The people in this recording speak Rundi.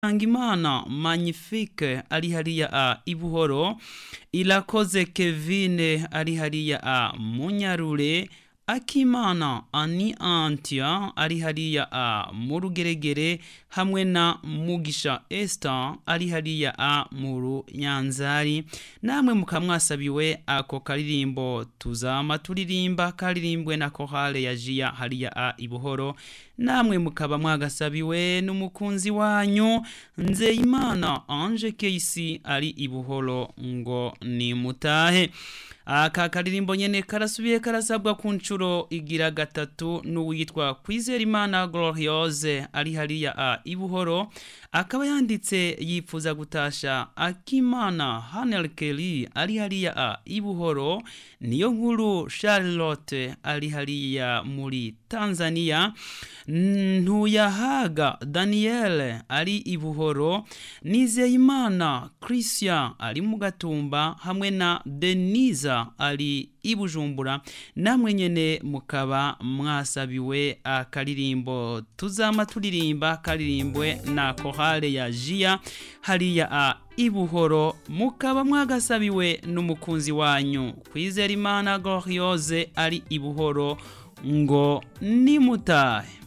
Imana Magnifique ari hariya a Ibuhoro Irakoze Kevine ari hariya a Munyarure Akimana Ani Antia ari hariya a mu Rugeregere hamwe na Mugisha Esther ari hariya a mu Runyanzari namwe mukamwasabiwe ako karirimbo tuzama turirimba karirimbwe na kohale ya Jia hariya a Ibuhoro namwe mukaba mwagasabiwe n'umukunzi wanyu Nzeyimana Ange Keisi ari Ibuhoro ngo ni mutahe aka karirimbo nyene karasubiye karasabwa ku nshuro igira gatatu n'uwitwa Kwizerimana Gloriose ari hariya a Ibuhoro akaba yanditse yipfuza gutasha Akimana Hanel Kelly ari hariya a Ibuhoro niyo nkuru Charlotte ari hariya muri Tanzania Ntuyahaga Daniel ari Ibuhoro Nizeyimana Christian ari mu Gatumba hamwe na Denisa ari Ibujumbura namwe nyene mukaba mwasabiwe akaririmbo tuzama turirimba karirimbwe na kohale ya Jia hariya a Ibuhoro mukaba mwagasabiwe n'umukunzi wanyu Kwizera Imana Gloriose ari Ibuhoro ngo nimutahe